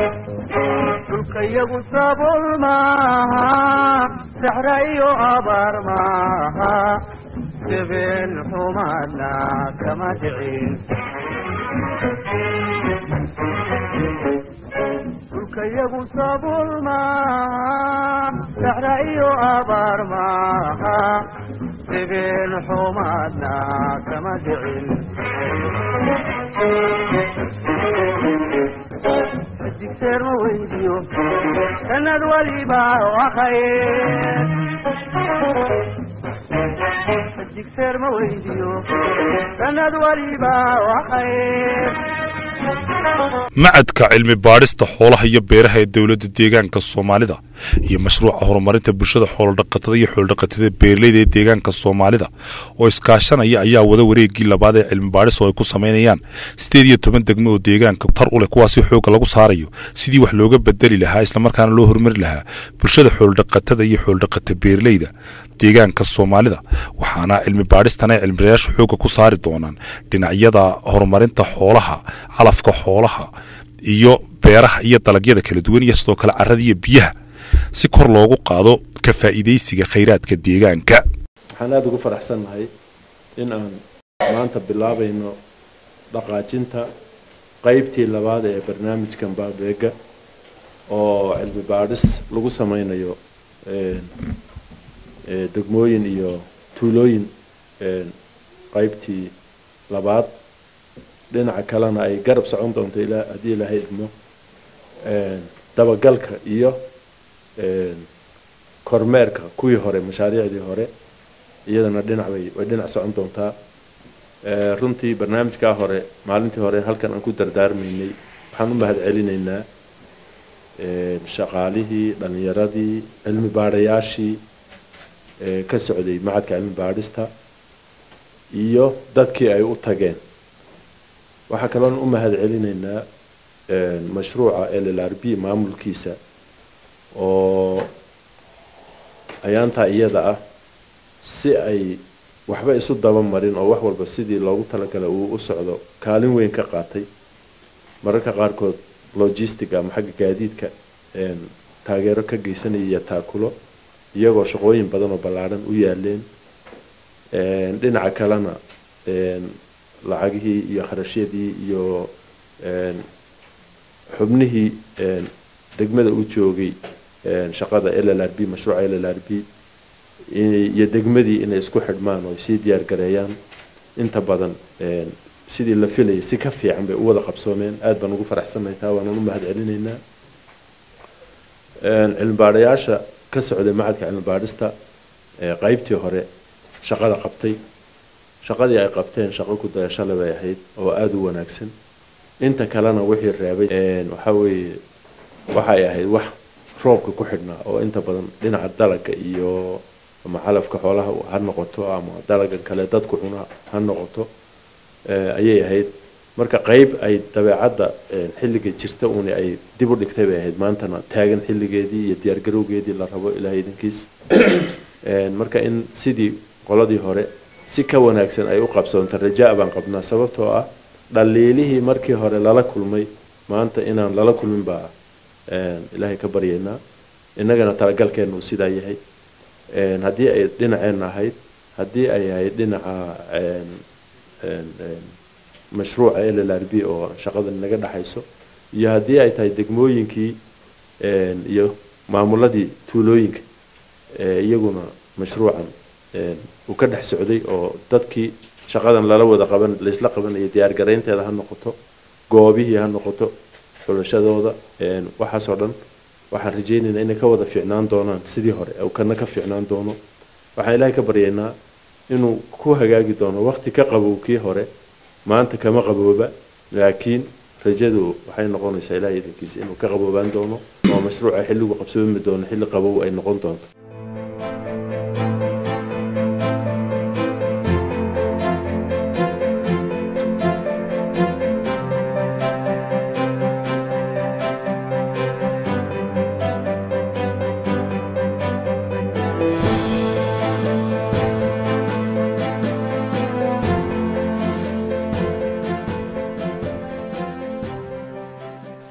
dhulkayagu sabool maaha saxra iyo abaar maaha sibeen xumaadna kama dhicin dhulkayagu sabool maaha saxra iyo abaar maaha sibeen xumaadna kama dhicin digseer ma weydiyo sanad waliba wakayr digseer ma weydiyo sanad waliba wakayr macadka cilmi baadhista xoolaha iyo beeraha ee dowladda deegaanka soomaalida iyo mashruuca horumarinta bulshada xoolodhaqatada iyo xooldhaqatada beeraleyda ee deegaanka soomaalida oo iskaashanaya ayaa wada wareegii labaad ee cilmi baadhis oo ay ku samaynayaan sideed iyo toban degmo oo deegaanka tar u leh kuwaasi xoogga lagu saarayo sidii wax looga bedeli lahaa islamarkaana loo horumari lahaa bulshada xooldhaqatada iyo xooldhaqata beeraleyda deegaanka soomaalida waxaana cilmi baadhistan ay cilmibayaashu xoogga ku saari doonaan dhinacyada horumarinta xoolaha calafka xoolaha iyo beeraha iyo dalagyada kala duwan iyo sidoo kale carada iyo biyaha si kor loogu qaado ka faa'iidaysiga khayraadka deegaanka waxaan aada ugu faraxsannahay in aan maanta bilaabayno dhaqaajinta qaybtii labaad ee barnaamijkan baabeega oo cilmi baadhis lagu sameynayo degmooyin iyo tuulooyin qaybtii labaad dhinaca kalena ay garab socon doonto ilaa haddii ilaahay idmo dabagalka iyo kormeerka kuwii hore mashaariicdii hore iyadana dhinac bay way dhinac socon doontaa runtii barnaamijkaa hore maalintii hore halkan aan ku dardaarmaynay waxaan u mahad celinaynaa shaqaalihii dhalinyaradii cilmi baadhayaashii ka socday macadka cilmi baadhista iyo dadkii ay u tageen waxaa kaloon u mahad celinaynaa mashruuca l l r b maamulkiisa oo ayaantaa iyada ah si ay waxba isu daba marin oo wax walba sidii loogu talagalay uu u socdo kaalin weyn ka qaatay mararka qaarkood logistic ama xagga gaadiidka taageero ka geysanaya iyo taakulo iyagoo shaqooyin badan oo ballaadhan u yaaleen dhinaca kalena lacagihii iyo kharashyadii iyo xubnihii degmada u joogay shaqada l l r b mashruuca l l r b iyo degmadii inay isku xidhmaan oo sii diyaar gareeyaan inta badan sidii la filayay si ka fiican bay u wada qabsoomeen aada baan ugu faraxsannahay taa waanaan u mahad celinaynaa cilmi baadhayaasha ka socday macadka cilmi baadhista qaybtii hore shaqada qabtay shaqadii ay qabteen shaqo ku dayashale bay ahayd oo aada u wanaagsan inta kalena wixii reebay waxaa weeye waxay ahayd wax roobka ku xidhnaa oo inta badan dhinaca dalaga iyo ama calafka xoolaha ha noqoto ama dalagan kale dadku cuna ha noqoto ayay ahayd marka qeyb ay dabeecadda xilliga jirta uuni ay dib u dhigtay bay ahayd maantana taagan xilligeedii iyo diyaargarowgeedii la rabo ilaahay idinkiis marka in sidii qoladii hore si ka wanaagsan ay u qabsoonto rajaa baan qabnaa sababtoo ah dhaliilihii markii hore lala kulmay maanta inaan lala kulmin baa ilaahay ka baryaynaa innagana talagalkeena uu sidaa yahay haddii ay dhinaceenna ahayd haddii ay ahayd dhinaca mashruuca l l r b oo shaqada naga dhexayso iyo haddii ay tahay degmooyinkii iyo maamuladii tuulooyinka iyaguna mashruucan uu ka dhex socday oo dadkii shaqadan lala wada qaban laysla qabanayo diyaar garaynteeda ha noqoto goobihii ha noqoto xulashadooda waxaasoo dhan waxaan rajaynaynaa inay ka wada fiicnaan doonaan sidii hore uu kana ka fiicnaan doono waxaan ilaahay ka baryaynaa inuu ku hagaagi doono waqti ka qabow kii hore maanta kama qabooba laakiin rajadu waxay noqonaysaa ilahay idankiisa inuu ka qaboobaan doono oo mashruuca xilligu qabsoomi doono xilli qabow ay noqon doonto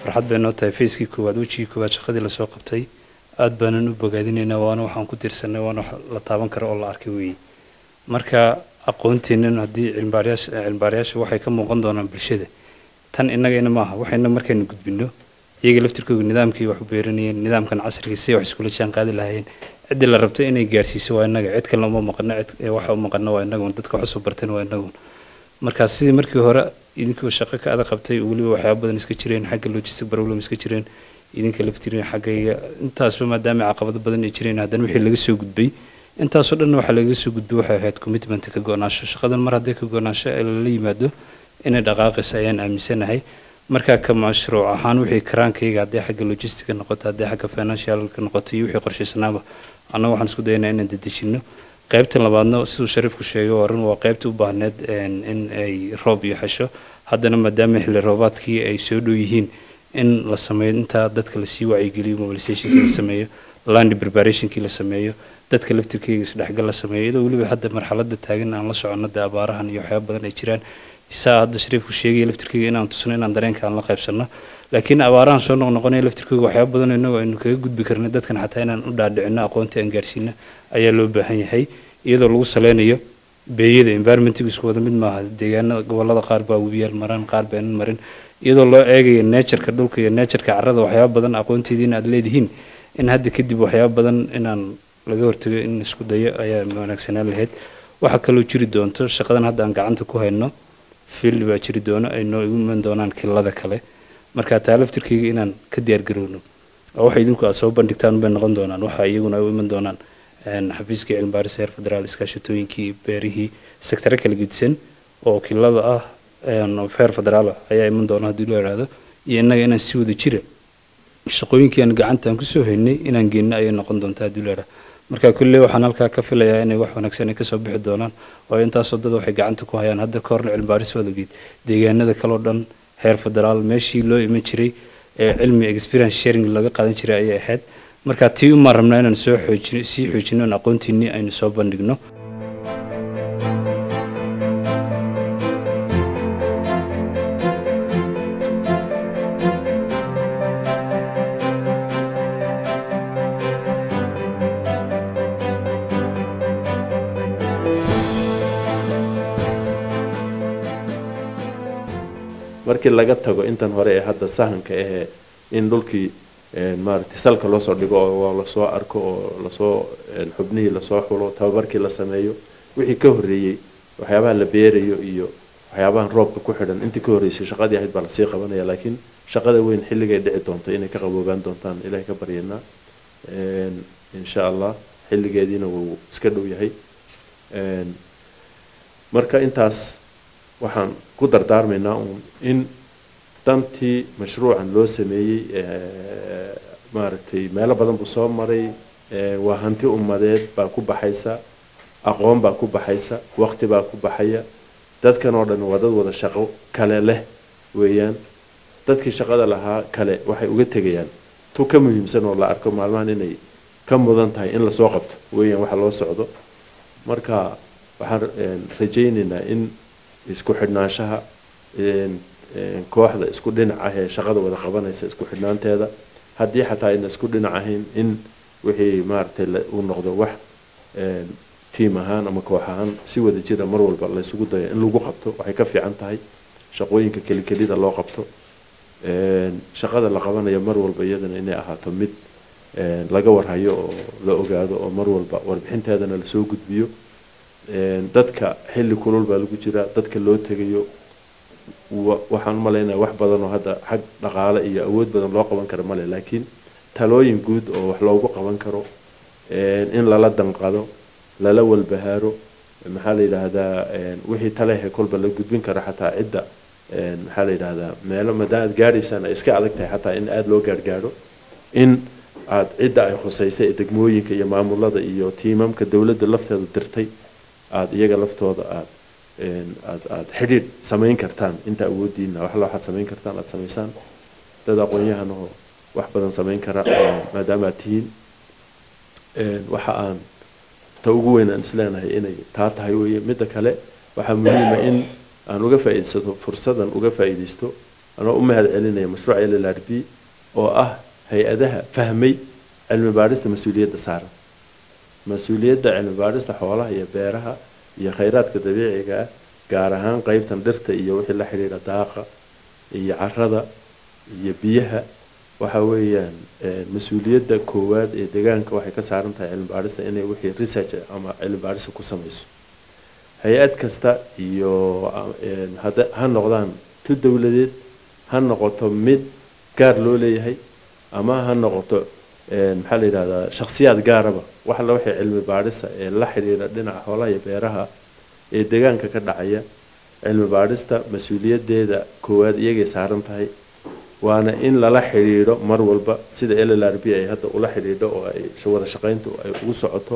farxad bay noo tahay fayskii koowaad wejigii koowaad shaqadii lasoo qabtay aad baanan u bogaadinaynaa waana waxaan ku tirsanay waana wax la taaban karo oo la arkay weeye marka aqoonteennan haddii cilmibaarayaasha cilmibaarayaasha waxay ka muuqan doonaan bulshada tan innagayna maaha waxayna markaynu gudbino iyaga laftirkooga nidaamkii wax u beeranayeen nidaamkan casriga si wax iskula jaan qaadi lahaayeen ciddii la rabtay inay gaarsiiso waa innaga cid kalena uma maqano cid ee waxa u maqano waa innagun dadka wax usoo barteen waa innagun marka sidii markii hore idinkoo shaqo ka adag qabtay weliba waxyaaba badan iska jireen xagga logistic problem iska jireen idinka laftirin xaggayga intaasba maadaama caqabado badan ay jireen haddana wixii laga soo gudbay intaasoo dhanna waxaa lagaga soo gudbay waxay ahayd commitment ka go-naansho shaqadan mar haddii ka go-naansho ee lala yimaado inay dhaqaaqaysa ayaan aaminsanahay markaa ka mashruuc ahaan wixii karaankayga haddii xagga logistica noqoto haddii xagga financialka noqoto iyo wixii qorshaysanaaba annaga waxaan isku dayanaa inaan dedejino qaybta labaadna siduu shariifku sheegay waa run waa qaybta u baahneed in ay roob iyo xesho haddana maadaama xilli roobaadkii ay soo dhow yihiin in la sameeyo intaa dadka lasii wacyigeliyo mobilizationkii la sameeyo land preparationkii la sameeyo dadka laftirkeyga isdhexgal la sameeyo iyadoo weliba hadda marxaladda taagan aan la soconno dee abaarahan iyo waxyaaba badan ay jiraan saa hadda shariifku sheegaya laftirkeyga inaan tusno inaan dareenka aan la qaybsanno laakiin abaarahan soo noqnoqonaya laftirkeyga waxyaaba badan innagu aynu kaga gudbi karna dadkan xataa inaan u dhaadhicino aqoontii aan gaarsiino ayaa loo baahan yahay iyadoo lagu saleynayo beeyada environmentigu isku wada mid maaha deegaanada gobolada qaar baa webiyaal maraan qaar baanan marin iyadoo loo eegayo natureka dhulka iyo natureka carrada waxyaaba badan aqoonteediina aad leedihiin in hadda kadib waxyaaba badan inaan laga hortago in isku dayo ayaa wanaagsanaan lahayd waxaa kaloo jiri doonto shaqadan hadda aan gacanta ku hayno field baa jiri doono ay noo igu iman doonaan kilada kale marka taa laftirkeyga inaan ka diyaargarowno oo waxa idinku aad soo bandhigtaan bay noqon doonaan waxa iyaguna ay u iman doonaan xafiiska cilmi baaris heer federaal iskaashatooyinkii beerihii sektare kala gedisan oo kilada ah heer federaal ayaa iman doona haddii loo ihahdo iyo innaga inaan si wada jira shaqooyinkii aan gacantaan kusoo haynay inaan geenno ayay noqon doontaa haddii loo ihahdo marka kulley waxaan halkaa ka filayaa inay wax wanaagsan ay kasoo bixi doonaan oo intaasoo dad waxay gacanta ku hayaan hadda ka horna cilmi baaris waad ogeed deegaanada kaloo dhan heer federaal meeshii loo iman jiray ee cilmi experience sharing laga qaadan jiray ayay ahayd marka tii umaan rabnaa inaan soo xoojino sii xoojino in aqoontiinii aynu soo bandhigno markii laga tago intan hore ee hadda sahanka ahee in dhulkii maaragtay salka loosoo dhigo oo lasoo arko oo lasoo xubnihii lasoo xulo tababarkii la sameeyo wixii ka horreeyey waxyaabaha la beerayo iyo waxyaabahan roobka ku xidhan intii ka horreysay shaqadii ahayd baa lasii qabanaya laakiin shaqada weyn xilligay dhici doonto inay ka qaboobaan doontaan ilahay ka baryanaa insha allah xilligeediina wuu iska dhow yahay marka intaas waxaan ku dardaarmaynaa uun in dantii mashruucan loo sameeyey maaragtay meelo badan buu soo maray waa hanti ummadeed baa ku baxaysa aqoon baa ku baxaysa waqti baa ku baxaya dadkan oo dhan waa dad wada shaqo kale leh weeyaan dadkii shaqada lahaa kale waxay uga tegayaan tu ka muhiimsan oo la arko maalmahan inay ka mudan tahay in lasoo qabto weeyaan waxa loo socdo marka waxaan rajaynaynaa in isku xidhnaanshaha kooxda isku dhinac ah ee shaqada wada qabanaysa isku xidhnaanteeda haddii xataa ayna isku dhinac ahayn in wixii maaragtay uu noqdo wax tiim ahaan ama koox ahaan si wada jira mar walba laysugu dayo in lagu qabto waxay ka fiican tahay shaqooyinka kelikelida loo qabto shaqada la qabanayo mar walba iyadana inay ahaato mid laga warhayo oo la ogaado oo mar walba warbixinteedana lasoo gudbiyo dadka xilli kulul baa lagu jiraa dadka loo tegayo waxaan u malaynaya wax badan oo hadda xag dhaqaale iyo awood badan loo qaban karo male laakiin talooyin guud oo wax loogu qaban karo in lala danqado lala walbahaaro maxaa la yidhaahdaa wixii talehe kolba la gudbin kara xataa cidda maxaa la yidhaahdaa meelo maadaama aad gaadhaysaan ay iska adag tahay xataa in aada loo gaargaadho in aad cidda ay khusaysay ee degmooyinka iyo maamulada iyo tiimamka dowladda lafteeda dirtay aada iyaga laftooda aad aad aada xidhiidh samayn kartaan inta awoodiina waxla waxaad samayn kartaan aada samaysaan dad aqoon-yahan oo wax badan samayn kara maadaama aad tihiin waxa aan ta ugu weyn aan isleenahay inay taa tahay weeye midda kale waxaa muhiima in aan uga faa'iidaysato fursadan uga faa'iidaysto anoo u mahad celinaya mashruuca l l r b oo ah hay-adaha fahmay cilmi baadhista mas-uuliyadda saaran mas-uuliyadda cilmi baadhista xoolaha iyo beeraha iyo khayraadka dabiiciga ah gaar ahaan qeybtan dhirta iyo wixii la xidhiidha daaqa iyo carada iyo biyaha waxa weeyaan mas-uuliyadda koowaad ee deegaanka waxay ka saaran tahay cilmi baadhista inay wixii research ama cilmi baadhista ku samayso hay-ad kasta iyo hada ha noqdaan tu dowladeed ha noqoto mid gaar loo leeyahay ama ha noqoto maxaa la yidhahdaa shakhsiyaad gaaraba wax alla wixii cilmi baadhista ee la xidhiidha dhinaca xoolaha iyo beeraha ee deegaanka ka dhacaya cilmi baadhista mas-uuliyaddeeda koowaad iyagay saaran tahay waana in lala xidhiidho mar walba sida l l r b ay hadda ula xidhiidho oo ay wada shaqayntu ay ugu socoto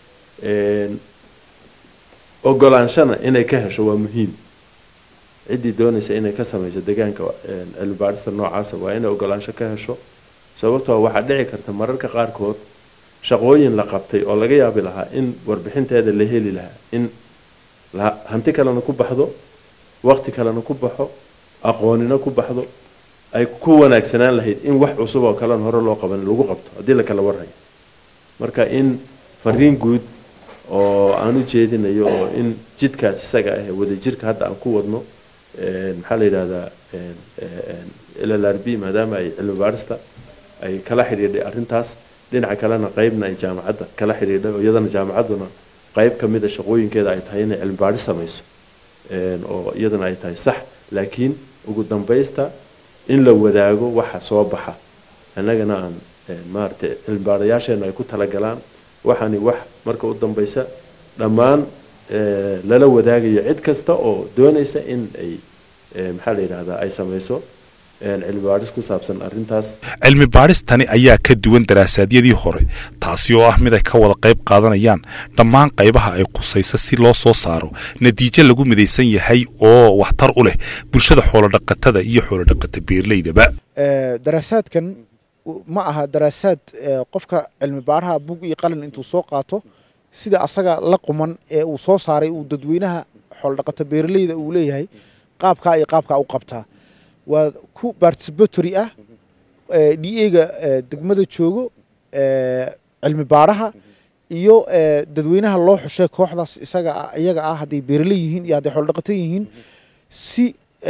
ogolaanshana inay ka hesho waa muhiim ciddii doonaysa inay ka samayso deegaanka cilmi baadhista noocaasa waa inay ogolaansho ka hesho sababtoo waxaa dhici karta mararka qaarkood shaqooyin la qabtay oo laga yaabi lahaa in warbixinteeda la heli lahaa in hanti kalena ku baxdo waqti kalena ku baxo aqoonina ku baxdo ay ku wanaagsanaan lahayd in wax cusub oo kalena hore loo qaban lagu qabto haddii la kala warhayo marka in fariin guud oo aan u jeedinayo oo in jidkaas isaga ah wadajirka hadda aan ku wadno maxaa la yidhahdaa l l r b maadaama ay cilmi baadhista ay kala xidhiidhay arrintaas dhinaca kalena qeybna ay jaamacadda kala xidhiidhay oo iyadana jaamacadduna qeyb ka mid a shaqooyinkeeda ay tahay inay cilmi baadhis samayso oo iyadana ay tahay sax laakiin ugu dambaysta in la wadaago waxa soo baxa annagana aan maaragtay cilmi baadhayaasheena ay ku talagalaan waxaani wax marka u dambaysa dhammaan lala wadaagayo cid kasta oo doonaysa in ay maxaa la yidhahdaa ay samayso cilmi baadhis ku saabsan arrintaas cilmi baadhistani ayaa ka duwan daraasaadiyadii hore taasi oo ah mid ay ka wada qayb qaadanayaan dhammaan qaybaha ay qusaysa si loo soo saaro natiijo lagu midaysan yahay oo waxtar u leh bulshada xoolodhaqatada iyo xoolodhaqata beerleydaba daraasaadkan ma aha daraasaad qofka cilmi baaraha bug iyo qalin intuu soo qaato sida asaga la quman ee uu soo saaray uu dadweynaha xoolodhaqato beeraleyda uu leeyahay qaabkaa iyo qaabkaa u qabtaa waa ku participatory ah d a-ga degmada joogo cilmi baaraha iyo dadweynaha loo xushay kooxdaas isaga iyaga ah hadday beeraley yihiin iyo hadday xoolodhaqato yihiin si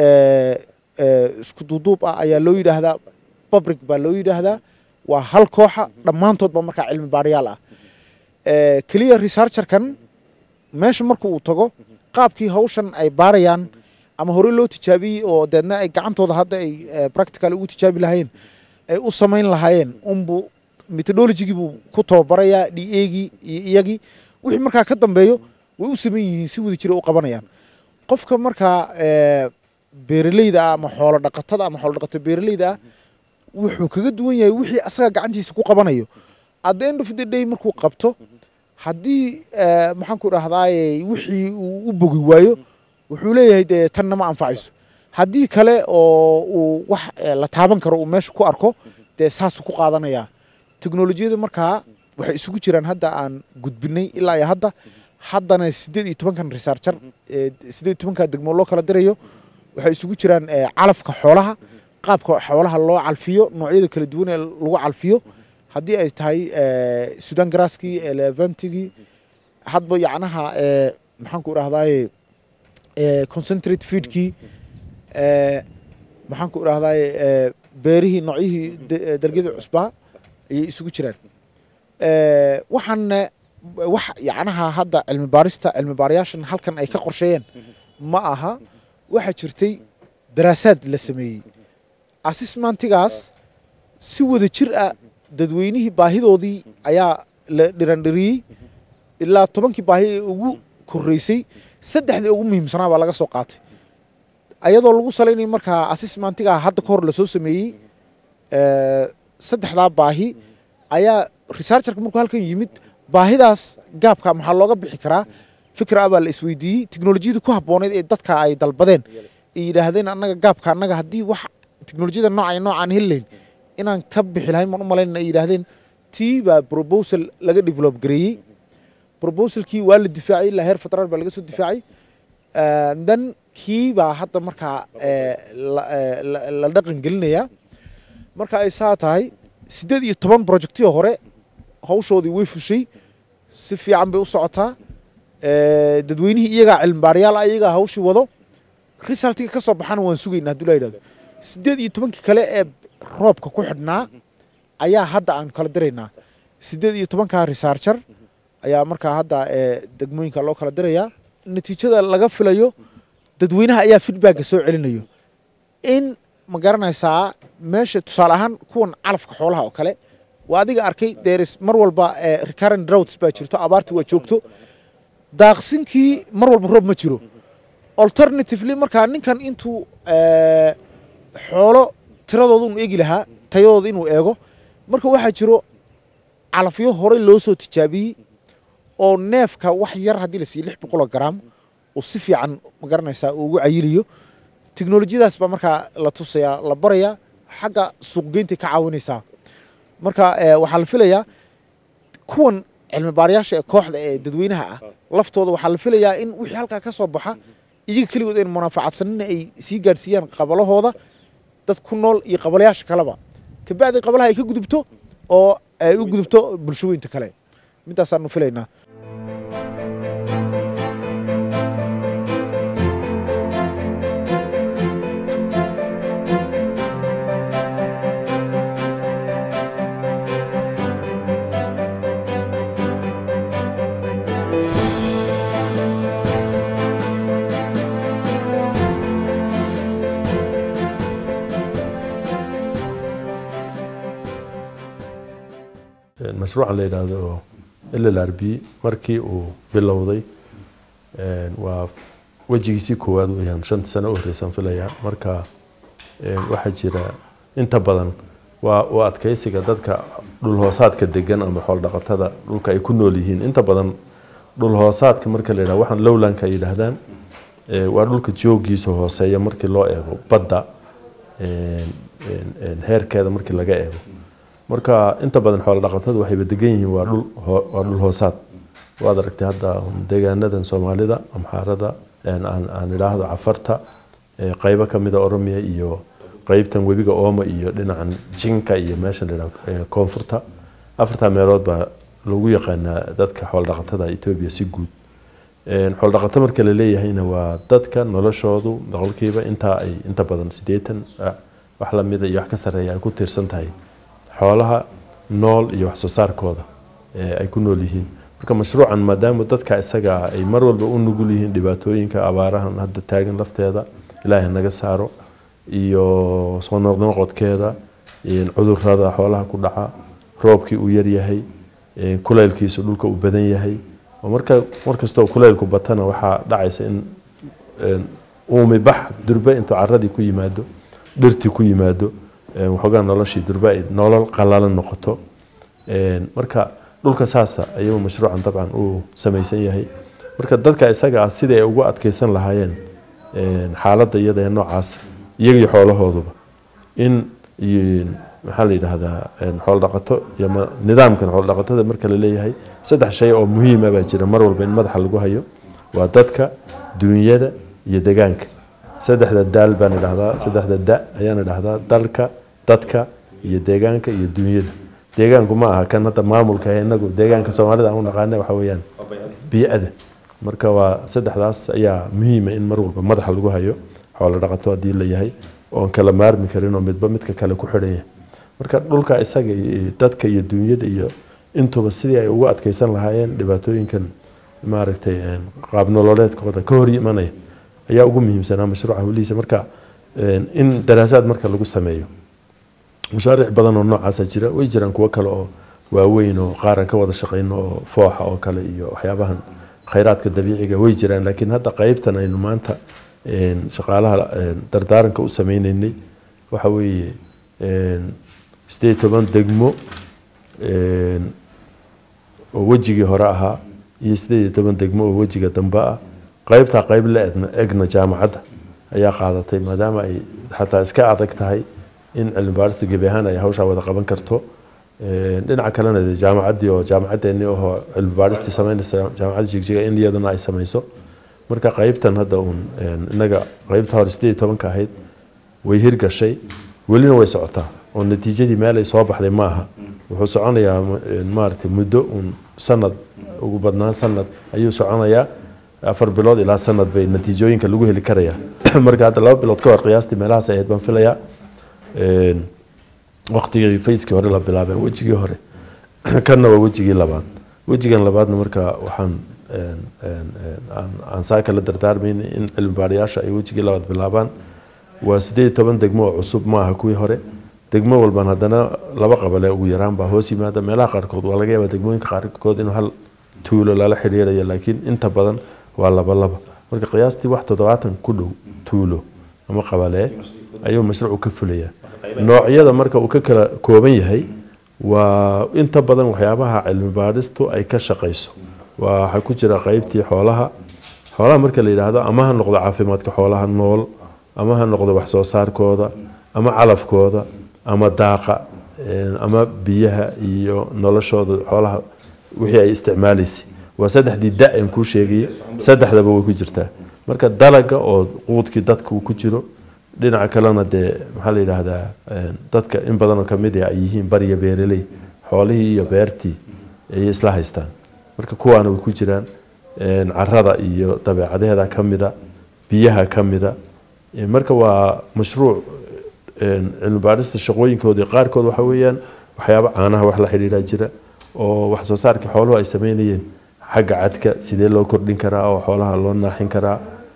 isku duuduub ah ayaa loo yidhaahdaa public baa loo yidhaahdaa waa hal kooxa dhammaantoodba markaa cilmi baarayaal ah keliya researcherkan meesha marka uu tago qaabkii hawshan ay baarayaan ama hore loo tijaabiyey oo deedna ay gacantooda hadda ay practical ugu tijaabi lahaayeen ay u samayn lahaayeen unbuu methodologigii buu ku tababarayaa d agii iyo iyagii wixii markaa ka dambeeyo way u saman yihiin si wada jira u qabanayaan qofka markaa beeraleyda ah ama xoolo dhaqatada ama xoolo dhaqato beeraleyda ah wuxuu kaga duwan yahay wixii asaga gacantiisa ku qabanayo at the end of the day markuu qabto haddii maxaan ku dhahdaay wixii uu u bogi waayo wuxuu leeyahay dee tanna ma anfacayso haddii kale oo uu wax la taaban karo uu meesha ku arko dee saasuu ku qaadanayaa teknolojiyada markaa waxay isugu jiraan hadda aan gudbinay ilaa iyo hadda haddana siddeed iyo tobankan researcher siddeed iyo tobanka degmo loo kala dirayo waxay isugu jiraan calafka xoolaha qaabka xoolaha loo calfiyo noocyada kala duwan ee lagu calfiyo haddii ay tahay sudan grasskii eleventigii hadba yacnaha maxaan ku idhahdaye concentrate feedkii maxaan ku idhahdaye beerihii noocyihii dalgyada cusbaa ayay isugu jiraan waxaana wax yacnaha hadda cilmi baarista cilmi baarayaashan halkan ay ka qorsheeyeen ma aha waxaa jirtay daraasaad la sameeyey assessmentigaas si wada jir ah dadweynihii baahidoodii ayaa la dhirandhiriyey ilaa tobankii baahi ee ugu koreysay saddexdii ugu muhiimsanaa baa laga soo qaatay ayadoo lagu salaynaya markaa assessmentiga hadda ka hor lasoo sameeyey saddexdaa baahi ayaa researcherka markuu halkan yimid baahidaas gaabka maxaa looga bixi karaa fikra baa la isweydiiyey teknolojiyada ku habbooneyd ee dadka ay dalbadeen ay yidhaahdeen annaga gaabka annaga haddii wax teknolojiyada nooca iyo noocaan helilayn inaan ka bixi lahayn maan u malayn ay yidhaahdeen tii baa proposal laga develop gareeyey proposalkii waa la difaacay ilaa heer federaal baa laga soo difaacay then kii baa hadda markaa eh, la- eh, la- la dhaqan gelinaya marka ay saa tahay siddeed iyo toban projectiyo hore hawshoodii way fushay si fiican bay u socotaa Eh, dadweynihii iyagaa cilmibaarayaal ah iyagaa hawshii wado resultiga ka soo baxana waan sugaynaa hadduu la yidhahdo siddeed iyo tobankii kale ee roobka ku xidhnaa ayaa hadda aan kala diraynaa siddeed iyo tobankaa researcher ayaa markaa hadda eh, degmooyinka loo kala dirayaa natiijada laga filayo dadweynaha ayaa feedbacka soo celinayo in ma garanaysaa meesha tusaale ahaan kuwan calafka xoolaha oo kale waa adiga arkay deris mar walba eh, recurrent droughts baa jirto abaartii waa joogto daaqsinkii mar walba roob ma jiro alternatively markaa ninkan intuu eh, xoolo tiradooda unu eegi lahaa tayadooda inuu eego marka waxaa jiro calafyo horey loo soo tijaabiyey oo neefka wax yar haddii la siiyo lix boqoloo garaam uu si fiican ma garanaysaa uu ugu cayiliyo teknolojiyadaas baa markaa la tusayaa la barayaa xagga suuqgeyntay ka caawinaysaa marka eh, waxaa la filayaa kuwan cilmi baarayaasha ee kooxda ee dadweynaha ah laftooda waxaa la filayaa in wixii halkaa ka soo baxa iyaga keligood ayna munaafacadsanina ay sii gaadhsiiyaan qabalahooda dad ku nool iyo qabalayaasha kaleba kabacdi qabalaha ay ka gudubto oo ay u gudubto bulshooyinta kale midaasaanu filaynaa mashruuca la yidhaahdo llrb markii uu bilowday een, waa wejigiisii koowaad weyaan shan sano u horreysaan filayaa marka een, waxaa jira inta badan waa u adkeysiga dadka dhulhoosaadka degan ama xooldhaqatada dhulka ay ku nool yihiin inta badan dhulhoosaadka marka la yidhahdo waxaan lowlanka ay yidhaahdaan ee, waa dhulka joogiisa hooseeya markii loo eego badda een, een, een, heerkeeda markii laga eego marka inta badan xoolo dhaqatadu waxayba degan yihiin waa dhul hoo- waa dhul hoosaad waad aragtay hadda deegaanadan soomaalida amxaarada een, aan aan idhaahdo cafarta ee, qaybo ka mida oromiya iyo qeybtan webiga ooma iyo dhinacan jinka iyo meesha la yidhahdo ee, koonfurta afartaa meelood baa lagu yaqaanaa dadka xoolo dhaqatada etoobiya si guud Een, xoolo dhaqato marka la leeyahayna waa dadka noloshoodu boqolkiiba intaa ay inta badan sideetan ah, wax lamida iyo wax ka sarreeya ay ku tiirsan tahay xoolaha nool iyo wax soo saarkooda ee ay ku nool yihiin marka mashruucan maadaama dadka isaga ah ay mar walba u nugul yihiin dhibaatooyinka abaarahan hadda taagan lafteeda ilaahay naga saaro iyo soo noqnoqodkeeda een, cudurrada xoolaha ku dhaca roobkii uu yaryahay een, kulaylkiisu dhulka uu badan yahay oo marka markastoo kulaylku batana waxaa dhacaysa in een, uumi bax durbe intuu caradii ku yimaado dhirtii ku yimaado een, waxoogaa noloshii durbe ay nolol qalalan noqoto een, marka dhulka saasa ayuu mashruucan dabcan uu samaysan yahay marka dadka isaga ah sidai ay ugu adkeysan lahaayeen een, xaaladda iyada ee noocaas iyaga iyo xoolahooduba in iyo maxaa la yidhaahdaa een, xoolo dhaqato iyo ma- nidaamkan xoolo dhaqatada marka la leeyahay saddex shay oo muhiima baa jira mar walba in madaxa lagu hayo waa dadka duunyada iyo degaanka saddexda daal baan idhahdaa saddexda da ayaan idhahdaa dalka dadka iyo deegaanka iyo duunyada deegaanku ma aha kan hadda maamulka ee inagu deegaanka soomaalida aan u naqaana waxa weeyaan bii'ada marka waa saddexdaas ayaa muhiima in mar walba madaxa lagu hayo xoolo dhaqato haddii la yahay oon kala maarmi karin oo midba midka kale ku xidhan yahay marka dhulka isaga iyo dadka iyo duunyada iyo intuba sidii ay ugu adkeysan lahaayeen dhibaatooyinkan maaragtay een, qaab nololeedkooda ka hor imanaya ayaa ugu muhiimsanaa mashruuca howlihiisa marka een, in daraasaad marka lagu sameeyo mashaariic badan oo noocaasa jira way jiraan kuwo kale oo waaweyn oo qaaran ka wada shaqeyno oo fooxa oo kale iyo waxyaabahan khayraadka dabiiciga way jiraan laakiin hadda qeybtan aynu maanta een, shaqaalaha een, dardaaranka u sameyneynay waxa weeye een, sideed iyo toban degmo een, oo wejigii hore ahaa iyo sideed iyo toban degmo oo wejiga dambe ah qeybtaa qeyb la egna egna jaamacadda ayaa qaadatay maadaama ay xataa iska adag tahay in cilmi baarista gebi ahaan ay hawshaa wada qaban karto Een, dhinaca kalena dee jaamacaddii oo jaamacaddeenii oo cilmi baaristii sameynaysa jaamacadda jigjiga in iyaduna ay sameyso marka qaybtan hadda uun innaga qaybta hore sideed iyo tobanka ahayd way hirgashay welina way socotaa oo natiijadii meel ay soo baxday ma aha wuxuu soconayaa maaragtay muddo uun sanad ugu badnaan sanad ayuu soconayaa afar bilood ilaa sanad bay natiijooyinka lagu heli karayaa marka hadda laba bilood ka hor qiyaastii meelahaas ahayd baan filayaa waqtigii fayskii hore la bilaabeen wejigii hore kanna waa wejigii labaad wejigan labaadna marka waxaan aan saa kala dardaarmayna in cilmi baarayaasha ay wejigii labaad bilaabaan waa sideed iyo toban degmo oo cusub ma aha kuwii hore degmo walban haddana laba qabale ugu yaraan baa hoos yimaada meelaha qaarkood waa laga yaabaa degmooyinka qaarkood inuu hal tuulo lala xiriirayo laakiin inta badan waa laba laba marka qiyaastii wax toddobaatan ku dhow tuulo ama qabalee ayuu mashruucu ka fulayaa noocyada marka uu ka kala kooban yahay waa inta badan waxyaabaha cilmi baadhistu ay ka shaqayso waxaa ku jira qeybtii xoolaha xoolaha marka la yidhaahdo ama ha noqdo caafimaadka xoolaha nool ama ha noqdo wax soo saarkooda ama calafkooda ama daaqa ama biyaha iyo noloshooda xoolaha wixii ay isticmaalaysay waa saddexdii da-an kuu sheegaya saddexdaba way ku jirtaa marka dalaga oo quudkii dadka uu ku jiro dhinaca kalena dee maxaa la yidhaahdaa dadka in badanoo kamid ah ay yihiin bariya beeraley xoolihii iyo beertii ayay isla haystaan marka kuwaana way ku jiraan carada iyo dabeecadaheeda kamida biyaha kamida marka waa mashruuc cilmi baadhista shaqooyinkoodii qaarkood waxa weeyaan waxyaaba caanaha wax la xidhiidha jira oo wax soo saarkii xooluhu ay sameynayeen xagga cadka sidee loo kordhin karaa oo xoolaha loo naaxin karaa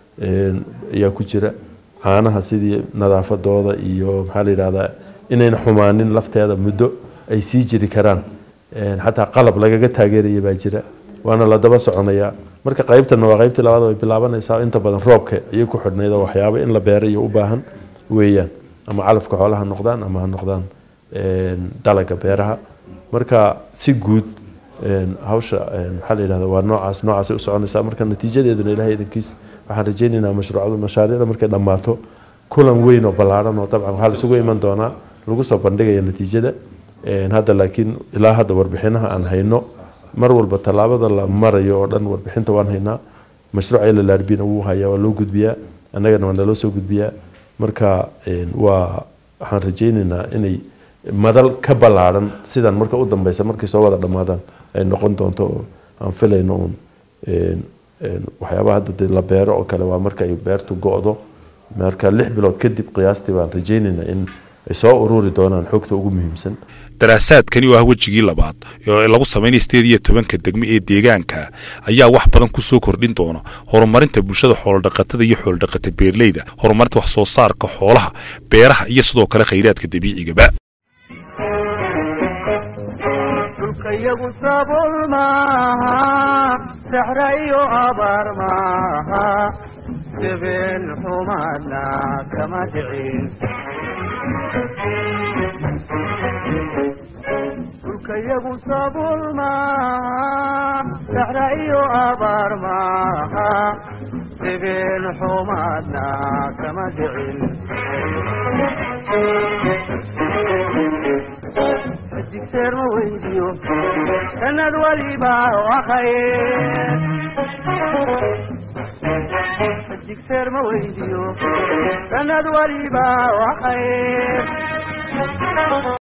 ayaa ku jira caanaha sidii nadaafadooda iyo maxaa la yidhahdaa inayna xumaanin lafteeda muddo ay sii jiri karaan xataa qalab lagaga taageeraya baa jira waana la daba soconayaa marka qaybtana waa qaybtii labaad way bilaabanaysaa inta badan roobka ayay ku xidhnayd oo waxyaabo in la beero iyo u baahan weeyaan ama calafka xoolaha ha noqdaan ama ha noqdaan dalaga beeraha marka si guud hawsha maxaa la yidhahda waa noocaas noocaasay u soconaysaa marka natiijadeeduna ilahay idankiis waxaan rajaynaynaa mashruucadu mashaariicda markay dhammaato kulan weyn oo ballaaran oo dabcan waxaa laisugu iman doonaa lagu soo bandhigaya natiijada hadda laakiin ilaa hadda warbixinaha aan hayno mar walba tallaabada la marayo oo dhan warbixinta waan haynaa mashruuca llrbna wuu hayaa waa loo gudbiyaa annagana waa naloo soo gudbiyaa marka waa waxaan rajaynaynaa inay madal ka ballaaran sidan marka u dambeysa markay soo wada dhammaadaan ay noqon doonto oo aan filayno uun waxyaabaha hadda dee la beero oo kale waa marka ay beertu go-do marka lix bilood kadib qiyaastii baan rajaynaynaa in ay soo ururi doonaan xogta ugu muhiimsan daraasaadkani oo ah wejigii labaad oo lagu samaynaya sideed iyo tobanka degmo ee deegaanka ayaa wax badan ku soo kordhin doona horumarinta bulshada xoolodhaqatada iyo xoolodhaqata beerleyda horumarinta wax soo saarka xoolaha beeraha iyo sidoo kale khayraadka dabiicigaba dhulkayagu sabool maaha saxra iyo abaar maaha jabeen xumaadna kama dhicin dhulkayagu sabool maaha saxra iyo abaar maaha jabeen xumaadna kama dhicin digseer ma weydiyo sanad waliba wakhaye digseer ma weydiyo sanad waliba wakhaye